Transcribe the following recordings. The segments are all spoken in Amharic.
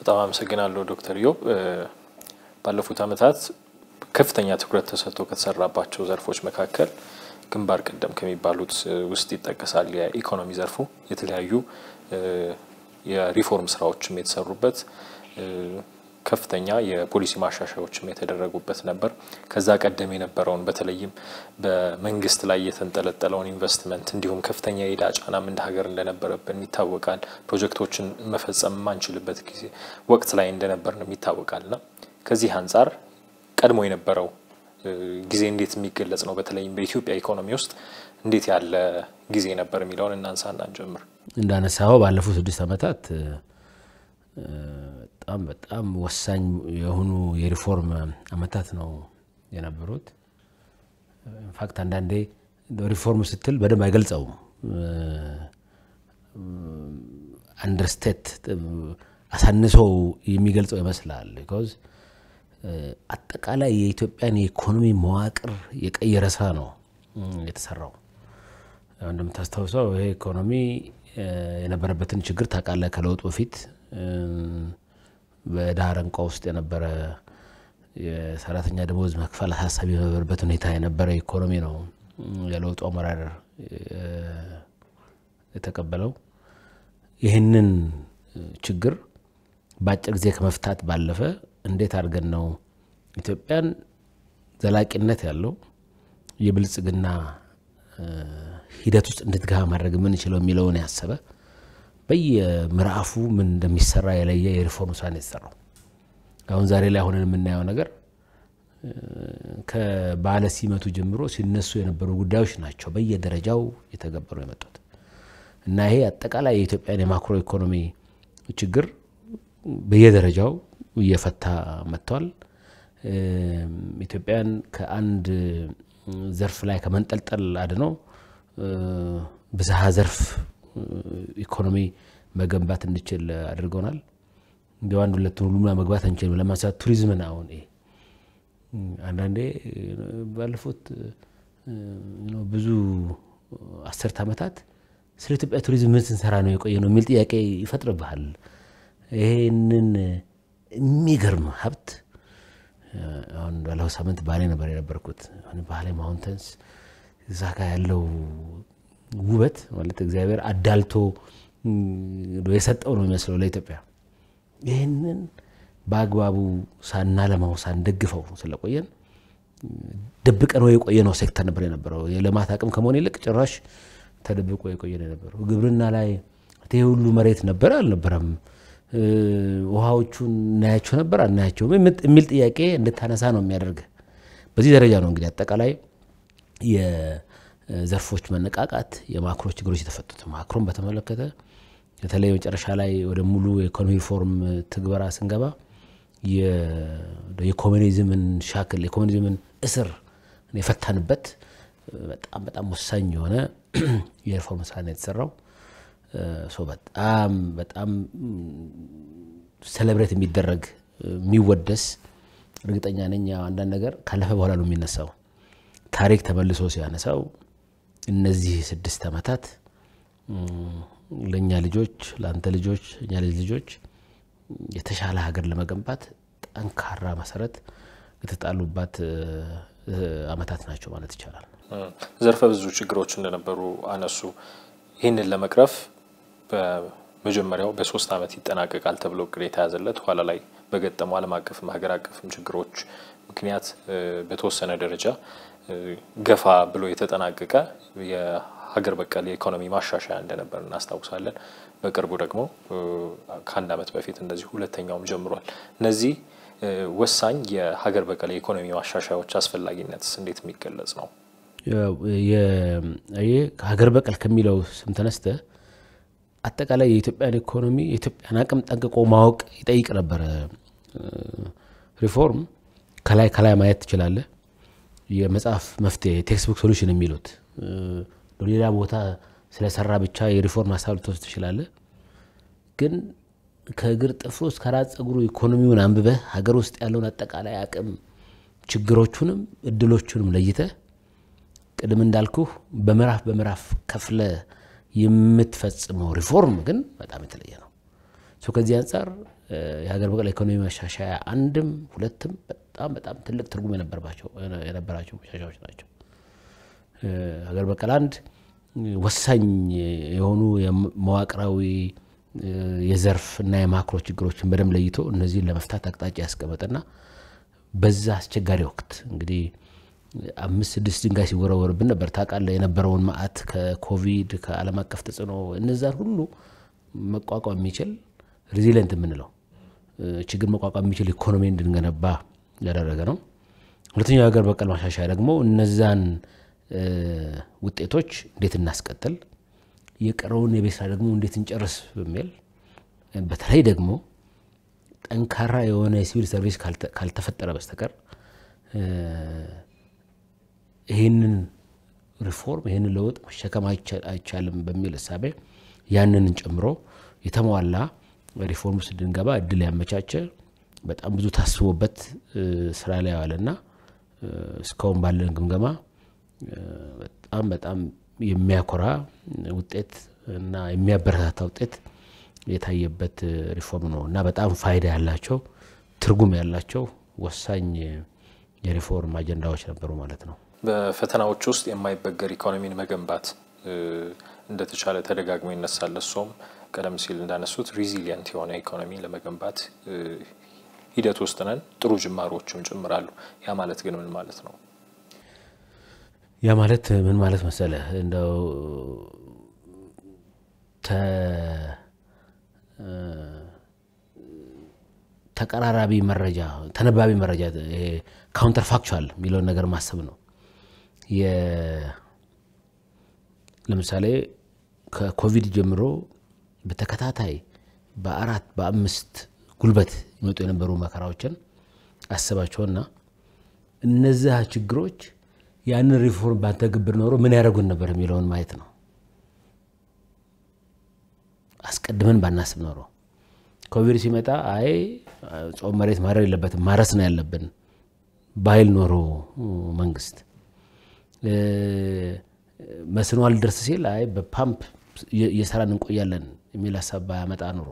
በጣም አመሰግናለሁ ዶክተር ዮብ ባለፉት ዓመታት ከፍተኛ ትኩረት ተሰጥቶ ከተሰራባቸው ዘርፎች መካከል ግንባር ቀደም ከሚባሉት ውስጥ ይጠቀሳል የኢኮኖሚ ዘርፉ። የተለያዩ የሪፎርም ስራዎችም የተሰሩበት ከፍተኛ የፖሊሲ ማሻሻያዎችም የተደረጉበት ነበር። ከዛ ቀደም የነበረውን በተለይም በመንግስት ላይ የተንጠለጠለውን ኢንቨስትመንት እንዲሁም ከፍተኛ የዕዳ ጫናም እንደ ሀገር እንደነበረብን ይታወቃል። ፕሮጀክቶችን መፈጸም የማንችልበት ጊዜ ወቅት ላይ እንደነበርን ይታወቃል እና ከዚህ አንጻር ቀድሞ የነበረው ጊዜ እንዴት የሚገለጽ ነው? በተለይም በኢትዮጵያ ኢኮኖሚ ውስጥ እንዴት ያለ ጊዜ ነበር የሚለውን እናንሳና እንጀምር። እንዳነሳኸው ባለፉት ስድስት ዓመታት በጣም በጣም ወሳኝ የሆኑ የሪፎርም ዓመታት ነው የነበሩት። ኢንፋክት አንዳንዴ ሪፎርም ስትል በደንብ አይገልጸውም። አንደርስቴት አሳንሶ የሚገልጸው ይመስላል። ቢኮዝ አጠቃላይ የኢትዮጵያን የኢኮኖሚ መዋቅር የቀየረ ስራ ነው የተሰራው። እንደምታስታውሰው ይሄ ኢኮኖሚ የነበረበትን ችግር ታውቃለህ። ከለውጡ በፊት በድሃ አረንቋ ውስጥ የነበረ የሰራተኛ ደሞዝ መክፈል አሳሳቢ የነበረበት ሁኔታ የነበረ ኢኮኖሚ ነው የለውጡ አመራር የተቀበለው። ይህንን ችግር በአጭር ጊዜ ከመፍታት ባለፈ እንዴት አድርገን ነው ኢትዮጵያን ዘላቂነት ያለው የብልጽግና ሂደት ውስጥ እንድትገባ ማድረግ የምንችለው የሚለውን ያሰበ በየምዕራፉ ምን እንደሚሰራ የለየ የሪፎርም ስራ ነው የተሰራው። አሁን ዛሬ ላይ ሆነን የምናየው ነገር ከባለ ሲመቱ ጀምሮ ሲነሱ የነበሩ ጉዳዮች ናቸው በየደረጃው የተገበሩ የመጡት እና ይሄ አጠቃላይ የኢትዮጵያን የማክሮ ኢኮኖሚ ችግር በየደረጃው እየፈታ መጥቷል። ኢትዮጵያን ከአንድ ዘርፍ ላይ ከመንጠልጠል አድኖ ብዝሃ ዘርፍ ኢኮኖሚ መገንባት እንችል አድርገውናል። እንዲ አንድ ሁለቱን ሁሉም መግባት አንችልም። ለማንሳት ቱሪዝምን አሁን ይሄ አንዳንዴ ባለፉት ብዙ አስርት ዓመታት ስለ ኢትዮጵያ ቱሪዝም ምን ስንሰራ ነው የቆየ ነው የሚል ጥያቄ ይፈጥርብሃል። ይህንን የሚገርም ሀብት አሁን ባለፈው ሳምንት ባሌ ነበር የነበርኩት። ባሌ ማውንተንስ እዛ ጋ ያለው ውበት ማለት እግዚአብሔር አዳልቶ የሰጠው ነው የሚመስለው ለኢትዮጵያ። ይህንን በአግባቡ ሳናለማው ሳንደግፈው ስለቆየን ደብቀን ወይ የቆየ ነው ሴክተር ነበር የነበረው። የልማት አቅም ከመሆን ይልቅ ጭራሽ ተደብቆ የቆየ ነው የነበረው። ግብርና ላይ ይህ ሁሉ መሬት ነበረ አልነበረም? ውሃዎቹን እናያቸው ነበር አናያቸውም? የሚል ጥያቄ እንድታነሳ ነው የሚያደርግ። በዚህ ደረጃ ነው እንግዲህ አጠቃላይ የዘርፎች መነቃቃት የማክሮ ችግሮች የተፈቱት። ማክሮን በተመለከተ በተለይ መጨረሻ ላይ ወደ ሙሉ የኢኮኖሚ ሪፎርም ትግበራ ስንገባ የኮሚኒዝምን ሻክል የኮሚኒዝምን እስር የፈታንበት በጣም በጣም ወሳኝ የሆነ የሪፎርም ስራ ነው የተሰራው። በጣም በጣም ሴሌብሬት የሚደረግ የሚወደስ እርግጠኛ ነኝ። አንዳንድ ነገር ካለፈ በኋላ ነው የሚነሳው። ታሪክ ተመልሶ ሲያነሳው እነዚህ ስድስት ዓመታት ለእኛ ልጆች፣ ለአንተ ልጆች፣ እኛ ልጅ ልጆች የተሻለ ሀገር ለመገንባት ጠንካራ መሰረት የተጣሉባት ዓመታት ናቸው ማለት ይቻላል። ዘርፈ ብዙ ችግሮች እንደነበሩ አነሱ። ይህንን ለመቅረፍ በመጀመሪያው በሶስት ዓመት ይጠናቀቃል ተብሎ እቅድ የተያዘለት ኋላ ላይ በገጠሙ ዓለም አቀፍም ሀገር አቀፍም ችግሮች ምክንያት በተወሰነ ደረጃ ገፋ ብሎ የተጠናቀቀ የሀገር በቀል የኢኮኖሚ ማሻሻያ እንደነበር እናስታውሳለን። በቅርቡ ደግሞ ከአንድ ዓመት በፊት እንደዚህ ሁለተኛውም ጀምሯል። እነዚህ ወሳኝ የሀገር በቀል የኢኮኖሚ ማሻሻያዎች አስፈላጊነትስ እንዴት የሚገለጽ ነው? ሀገር በቀል ከሚለው ስም ተነስተ አጠቃላይ የኢትዮጵያን ኢኮኖሚ የኢትዮጵያን አቅም ጠንቅቆ ማወቅ ይጠይቅ ነበረ። ሪፎርም ከላይ ከላይ ማየት ትችላለህ። የመጽሐፍ መፍትሄ ቴክስት ሶሉሽን የሚሉት ሌላ ቦታ ስለሰራ ብቻ የሪፎርም ሀሳብ ልትወስድ ትችላለህ። ግን ከእግር ጥፍሩ እስከ ራስ ጸጉሩ ኢኮኖሚውን አንብበህ ሀገር ውስጥ ያለውን አጠቃላይ አቅም ችግሮቹንም እድሎቹንም ለይተህ ቅድም እንዳልኩህ በምዕራፍ በምዕራፍ ከፍለ የምትፈጽመው ሪፎርም ግን በጣም የተለየ ነው። ከዚህ አንጻር የሀገር በቀል ኢኮኖሚ ማሻሻያ አንድም ሁለትም በጣም በጣም ትልቅ ትርጉም የነበራቸው ማሻሻያዎች ናቸው። ሀገር በቀል አንድ ወሳኝ የሆኑ መዋቅራዊ የዘርፍ እና የማክሮ ችግሮችን በደንብ ለይቶ እነዚህን ለመፍታት አቅጣጫ ያስቀመጠና በዛ አስቸጋሪ ወቅት እንግዲህ አምስት ስድስት ድንጋይ ሲወረወርብን ነበር ታውቃለህ። የነበረውን መዓት ከኮቪድ ከዓለም አቀፍ ተጽዕኖ እነዛን ሁሉ መቋቋም የሚችል ሬዚሊየንት የምንለው ችግር መቋቋም የሚችል ኢኮኖሚ እንድንገነባ ያደረገ ነው። ሁለተኛው የሀገር በቀል ማሻሻያ ደግሞ እነዛን ውጤቶች እንዴት እናስቀጥል፣ የቀረውን የቤት ስራ ደግሞ እንዴት እንጨርስ በሚል በተለይ ደግሞ ጠንካራ የሆነ የሲቪል ሰርቪስ ካልተፈጠረ በስተቀር ይህንን ሪፎርም ይህንን ለውጥ መሸከም አይቻልም በሚል እሳቤ ያንን ጨምሮ የተሟላ ሪፎርም ውስጥ እንድንገባ እድል ያመቻቸ በጣም ብዙ ታስቦበት ስራ ላይ ያዋለና እስካሁን ባለን ግምገማ በጣም በጣም የሚያኮራ ውጤት እና የሚያበረታታ ውጤት የታየበት ሪፎርም ነው እና በጣም ፋይዳ ያላቸው ትርጉም ያላቸው ወሳኝ የሪፎርም አጀንዳዎች ነበሩ ማለት ነው። በፈተናዎች ውስጥ የማይበገር ኢኮኖሚን መገንባት እንደተቻለ ተደጋግሞ ይነሳል። እሱም ቀደም ሲል እንዳነሱት ሪዚሊየንት የሆነ ኢኮኖሚ ለመገንባት ሂደት ውስጥ ነን። ጥሩ ጅማሮችም ጭምራሉ። ያ ማለት ግን ምን ማለት ነው? ያ ማለት ምን ማለት መሰለህ እንደው ተቀራራቢ መረጃ ተነባቢ መረጃ ካውንተር ፋክቹዋል የሚለውን ነገር ማሰብ ነው። ለምሳሌ ከኮቪድ ጀምሮ በተከታታይ በአራት በአምስት ጉልበት ይመጡ የነበሩ መከራዎችን አስባቸውና እነዚያ ችግሮች ያንን ሪፎርም ባንተገብር ኖሮ ምን ያደረጉን ነበር የሚለውን ማየት ነው። አስቀድመን ባናስብ ኖሮ ኮቪድ ሲመጣ አይ ጾም መሬት ማረር የለበትም ማረስ ነው ያለብን ባይል ኖሮ መንግስት መስኖ አልደርስ ሲል አይ በፓምፕ እየሰራን እንቆያለን የሚል ሀሳብ ባያመጣ ኑሮ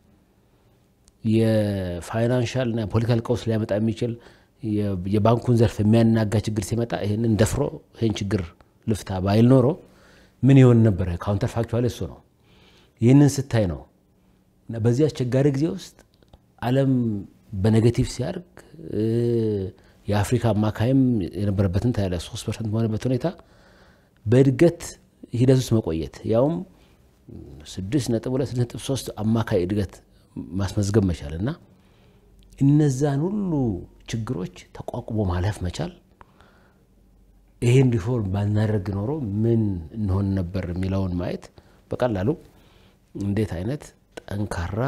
የፋይናንሻል እና ፖለቲካል ቀውስ ሊያመጣ የሚችል የባንኩን ዘርፍ የሚያናጋ ችግር ሲመጣ ይህንን ደፍሮ ይህን ችግር ልፍታ ባይል ኖሮ ምን ይሆን ነበረ? ካውንተር ፋክቹዋል እሱ ነው። ይህንን ስታይ ነው እና በዚህ አስቸጋሪ ጊዜ ውስጥ ዓለም በኔጌቲቭ ሲያድግ የአፍሪካ አማካይም የነበረበትን ታያለህ ሶስት ፐርሰንት በሆነበት ሁኔታ በእድገት ሂደት ውስጥ መቆየት ያውም ስድስት ነጥብ ሁለት ነጥብ ሶስት አማካይ እድገት ማስመዝገብ መቻል እና እነዛን ሁሉ ችግሮች ተቋቁሞ ማለፍ መቻል ይሄን ሪፎርም ባናደርግ ኖሮ ምን እንሆን ነበር የሚለውን ማየት በቀላሉ እንዴት አይነት ጠንካራ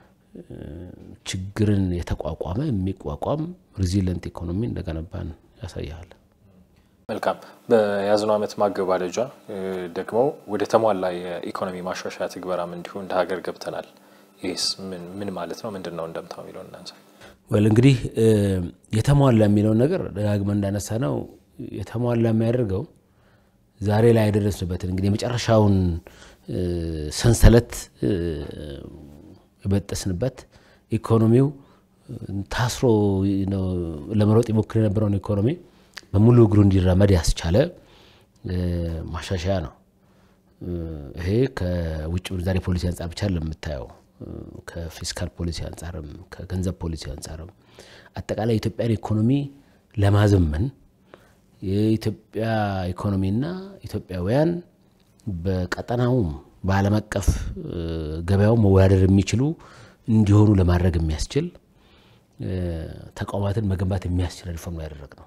ችግርን የተቋቋመ የሚቋቋም ሪዚለንት ኢኮኖሚ እንደገነባን ያሳያል። መልካም። በያዝነው ዓመት ማገባደጃ ደግሞ ወደ ተሟላ የኢኮኖሚ ማሻሻያ ትግበራም እንዲሁ እንደ ሀገር ገብተናል። ይህስ ምን ማለት ነው? ምንድን ነው እንደምታው የሚለውን እናንሳ። ወል እንግዲህ የተሟላ የሚለውን ነገር ደጋግመን እንዳነሳ ነው የተሟላ የሚያደርገው ዛሬ ላይ የደረስንበትን እንግዲህ የመጨረሻውን ሰንሰለት የበጠስንበት ኢኮኖሚው ታስሮ ለመሮጥ ይሞክር የነበረውን ኢኮኖሚ በሙሉ እግሩ እንዲራመድ ያስቻለ ማሻሻያ ነው። ይሄ ከውጭ ምንዛሬ ፖሊሲ አንጻር ብቻ ለምታየው ከፊስካል ፖሊሲ አንጻርም ከገንዘብ ፖሊሲ አንጻርም አጠቃላይ የኢትዮጵያን ኢኮኖሚ ለማዘመን የኢትዮጵያ ኢኮኖሚና ኢትዮጵያውያን በቀጠናውም በዓለም አቀፍ ገበያው መወዳደር የሚችሉ እንዲሆኑ ለማድረግ የሚያስችል ተቋማትን መገንባት የሚያስችል ሪፎርም ነው ያደረግነው።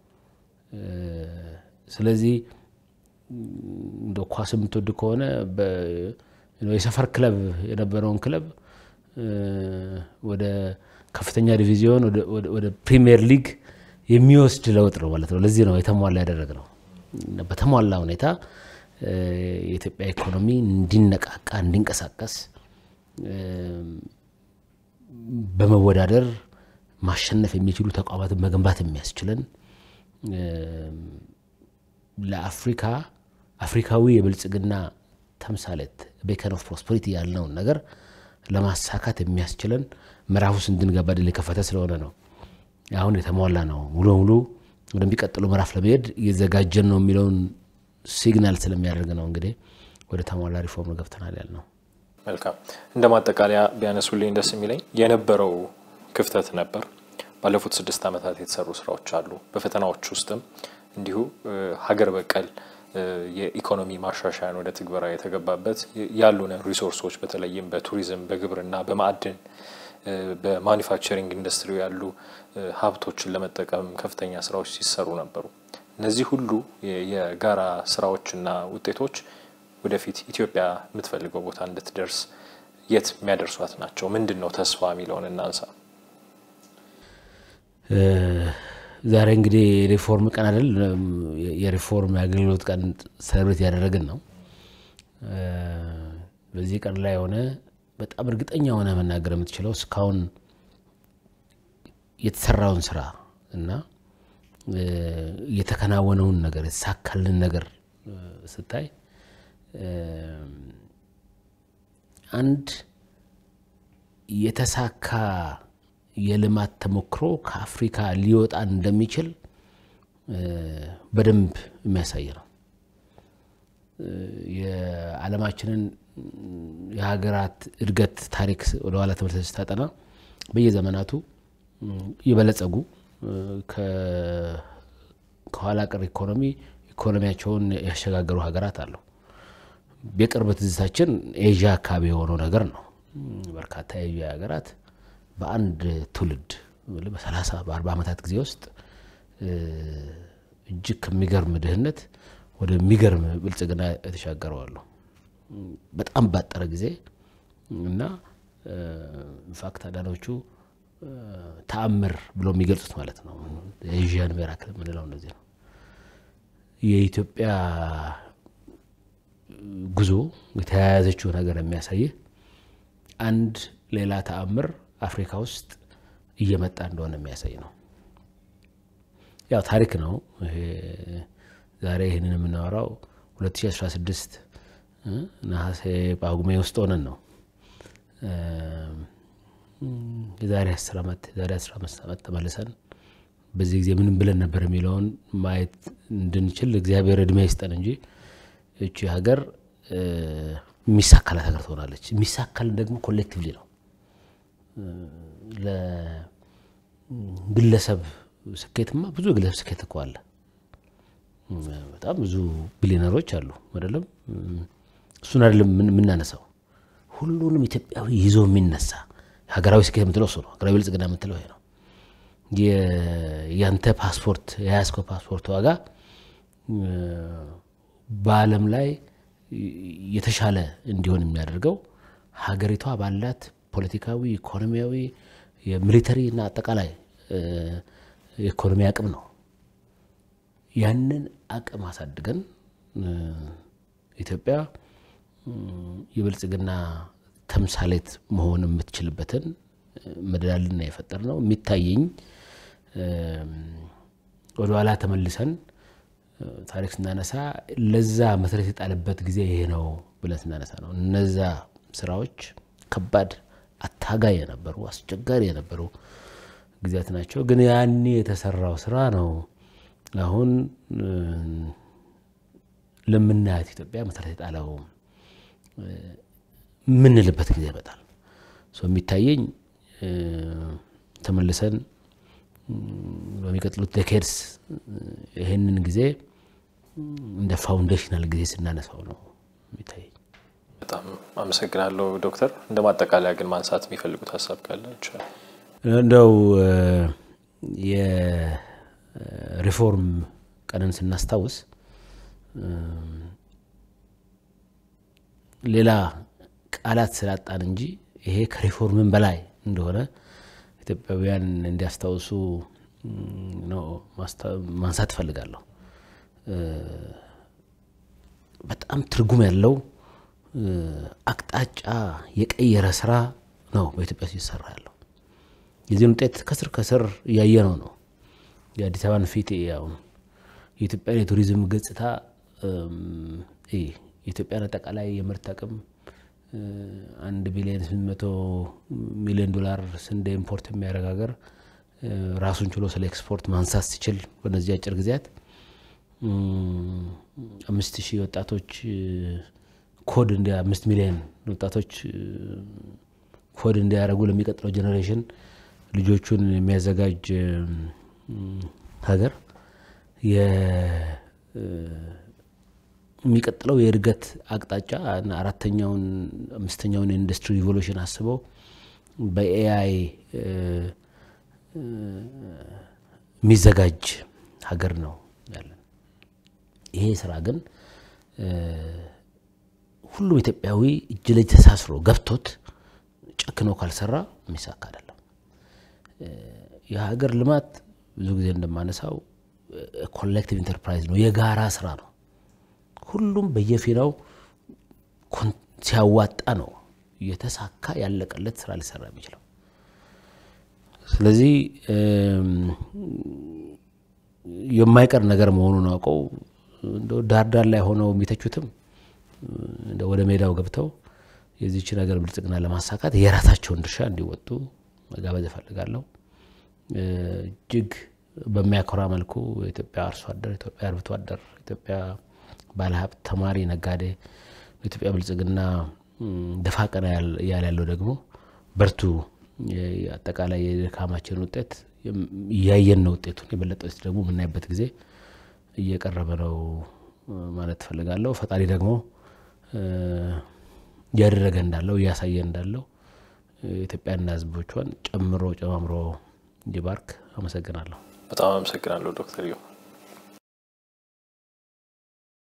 ስለዚህ እንደ ኳስ የምትወድ ከሆነ የሰፈር ክለብ የነበረውን ክለብ ወደ ከፍተኛ ዲቪዚዮን ወደ ፕሪሚየር ሊግ የሚወስድ ለውጥ ነው ማለት ነው። ለዚህ ነው የተሟላ ያደረግነው። በተሟላ ሁኔታ የኢትዮጵያ ኢኮኖሚ እንዲነቃቃ እንዲንቀሳቀስ በመወዳደር ማሸነፍ የሚችሉ ተቋማትን መገንባት የሚያስችለን ለአፍሪካ አፍሪካዊ የብልጽግና ተምሳሌት ቤከን ኦፍ ፕሮስፐሪቲ ያልነውን ነገር ለማሳካት የሚያስችለን ምዕራፍ ውስጥ እንድንገባ ድል የከፈተ ስለሆነ ነው። አሁን የተሟላ ነው። ሙሉ ሙሉ ወደሚቀጥለው ምዕራፍ ለመሄድ እየዘጋጀን ነው የሚለውን ሲግናል ስለሚያደርግ ነው እንግዲህ ወደ ተሟላ ሪፎርም ገብተናል ያልነው። መልካም። እንደ ማጠቃለያ ቢያነሱልኝ ደስ የሚለኝ የነበረው ክፍተት ነበር። ባለፉት ስድስት ዓመታት የተሰሩ ስራዎች አሉ። በፈተናዎች ውስጥም እንዲሁ ሀገር በቀል የኢኮኖሚ ማሻሻያን ወደ ትግበራ የተገባበት ያሉን ሪሶርሶች በተለይም በቱሪዝም፣ በግብርና፣ በማዕድን፣ በማኒፋክቸሪንግ ኢንዱስትሪ ያሉ ሀብቶችን ለመጠቀም ከፍተኛ ስራዎች ሲሰሩ ነበሩ። እነዚህ ሁሉ የጋራ ስራዎችና ውጤቶች ወደፊት ኢትዮጵያ የምትፈልገው ቦታ እንድትደርስ የት የሚያደርሷት ናቸው? ምንድን ነው ተስፋ የሚለውን እናንሳ። ዛሬ እንግዲህ የሪፎርም ቀን አይደል? የሪፎርም የአገልግሎት ቀን ሰለብሬት ያደረግን ነው። በዚህ ቀን ላይ የሆነ በጣም እርግጠኛ ሆነ መናገር የምትችለው እስካሁን የተሰራውን ስራ እና የተከናወነውን ነገር የተሳካልን ነገር ስታይ አንድ የተሳካ የልማት ተሞክሮ ከአፍሪካ ሊወጣ እንደሚችል በደንብ የሚያሳይ ነው። የዓለማችንን የሀገራት እድገት ታሪክ ወደኋላ ትምህርት ስታጠና በየዘመናቱ የበለጸጉ ከኋላ ቀር ኢኮኖሚ ኢኮኖሚያቸውን ያሸጋገሩ ሀገራት አሉ። የቅርብ ትዝታችን ኤዥያ አካባቢ የሆነው ነገር ነው። በርካታ የኤዥያ ሀገራት በአንድ ትውልድ በሰላሳ በአርባ ዓመታት ጊዜ ውስጥ እጅግ ከሚገርም ድህነት ወደሚገርም ብልጽግና የተሻገረው አሉ። በጣም ባጠረ ጊዜ እና ኢንፋክት አንዳንዶቹ ተአምር ብሎ የሚገልጹት ማለት ነው። የኤዥያን ሚራክል የምንለው እንደዚህ ነው። የኢትዮጵያ ጉዞ የተያያዘችው ነገር የሚያሳይህ አንድ ሌላ ተአምር አፍሪካ ውስጥ እየመጣ እንደሆነ የሚያሳይ ነው። ያው ታሪክ ነው። ይሄ ዛሬ ይህንን የምናወራው 2016 ነሐሴ ጳጉሜ ውስጥ ሆነን ነው። የዛሬ 10 ዓመት የዛሬ 15 ዓመት ተመልሰን በዚህ ጊዜ ምንም ብለን ነበር የሚለውን ማየት እንድንችል እግዚአብሔር እድሜ ይስጠን እንጂ እቺ ሀገር የሚሳካላት ሀገር ትሆናለች። የሚሳካልን ደግሞ ኮሌክቲቭሊ ነው። ለግለሰብ ስኬትማ ብዙ የግለሰብ ስኬት እኮ አለ። በጣም ብዙ ቢሊዮነሮች አሉ አይደለም። እሱን አይደለም የምናነሳው። ሁሉንም ኢትዮጵያዊ ይዞ የሚነሳ ሀገራዊ ስኬት የምትለው እሱ ነው። ሀገራዊ ብልጽግና የምትለው ይሄ ነው። ያንተ ፓስፖርት የያዝከው ፓስፖርት ዋጋ በዓለም ላይ የተሻለ እንዲሆን የሚያደርገው ሀገሪቷ ባላት ፖለቲካዊ፣ ኢኮኖሚያዊ፣ የሚሊተሪ እና አጠቃላይ የኢኮኖሚ አቅም ነው። ያንን አቅም አሳድገን ኢትዮጵያ የብልጽግና ተምሳሌት መሆን የምትችልበትን መደላልና የፈጠር ነው የሚታየኝ። ወደኋላ ተመልሰን ታሪክ ስናነሳ ለዛ መሰረት የጣለበት ጊዜ ይሄ ነው ብለን ስናነሳ ነው። እነዛ ስራዎች ከባድ አታጋይ የነበሩ አስቸጋሪ የነበሩ ጊዜያት ናቸው። ግን ያኔ የተሰራው ስራ ነው አሁን ለምናያት ኢትዮጵያ መሰረት የጣለው የምንልበት ጊዜ ይመጣል። የሚታየኝ ተመልሰን በሚቀጥሉት ዴኬድስ ይህንን ጊዜ እንደ ፋውንዴሽናል ጊዜ ስናነሳው ነው የሚታየኝ። በጣም አመሰግናለሁ ዶክተር። እንደ ማጠቃለያ ግን ማንሳት የሚፈልጉት ሀሳብ ካለ ይችላል። እንደው የሪፎርም ቀንን ስናስታውስ ሌላ ቃላት ስላጣን እንጂ ይሄ ከሪፎርምን በላይ እንደሆነ ኢትዮጵያውያን እንዲያስታውሱ ነው ማንሳት እፈልጋለሁ። በጣም ትርጉም ያለው አቅጣጫ የቀየረ ስራ ነው በኢትዮጵያ ሲሰራ ያለው። የዚህን ውጤት ከስር ከስር እያየነው ነው። የአዲስ አበባን ፊት አሁን የኢትዮጵያን የቱሪዝም ገጽታ የኢትዮጵያን አጠቃላይ የምርት አቅም አንድ ቢሊዮን ስምንት መቶ ሚሊዮን ዶላር ስንዴ ኢምፖርት የሚያደርግ ሀገር ራሱን ችሎ ስለ ኤክስፖርት ማንሳት ሲችል በነዚህ አጭር ጊዜያት አምስት ሺህ ወጣቶች ኮድ እንዲ አምስት ሚሊዮን ወጣቶች ኮድ እንዲያደርጉ ለሚቀጥለው ጀኔሬሽን ልጆቹን የሚያዘጋጅ ሀገር የሚቀጥለው የእድገት አቅጣጫ እና አራተኛውን አምስተኛውን የኢንዱስትሪ ሪቮሉሽን አስበው በኤአይ የሚዘጋጅ ሀገር ነው ያለን። ይሄ ስራ ግን ሁሉም ኢትዮጵያዊ እጅ ለእጅ ተሳስሮ ገብቶት ጨክኖ ካልሰራ የሚሳካ አይደለም። የሀገር ልማት ብዙ ጊዜ እንደማነሳው ኮሌክቲቭ ኢንተርፕራይዝ ነው፣ የጋራ ስራ ነው። ሁሉም በየፊናው ሲያዋጣ ነው የተሳካ ያለቀለት ስራ ሊሰራ የሚችለው። ስለዚህ የማይቀር ነገር መሆኑን አውቀው ዳር ዳር ላይ ሆነው የሚተቹትም ወደ ሜዳው ገብተው የዚች ነገር ብልጽግና ለማሳካት የራሳቸውን ድርሻ እንዲወጡ መጋበዝ እፈልጋለሁ። እጅግ በሚያኮራ መልኩ የኢትዮጵያ አርሶ አደር፣ ኢትዮጵያ አርብቶ አደር፣ ኢትዮጵያ ባለሀብት፣ ተማሪ፣ ነጋዴ በኢትዮጵያ ብልጽግና ደፋ ቀና እያለ ያለው ደግሞ በርቱ፣ አጠቃላይ የድካማችን ውጤት እያየን ነው። ውጤቱን የበለጠ ደግሞ የምናይበት ጊዜ እየቀረበ ነው ማለት እፈልጋለሁ። ፈጣሪ ደግሞ እያደረገ እንዳለው እያሳየ እንዳለው ኢትዮጵያና ሕዝቦቿን ጨምሮ ጨማምሮ እንዲባርክ አመሰግናለሁ። በጣም አመሰግናለሁ ዶክተር ዮ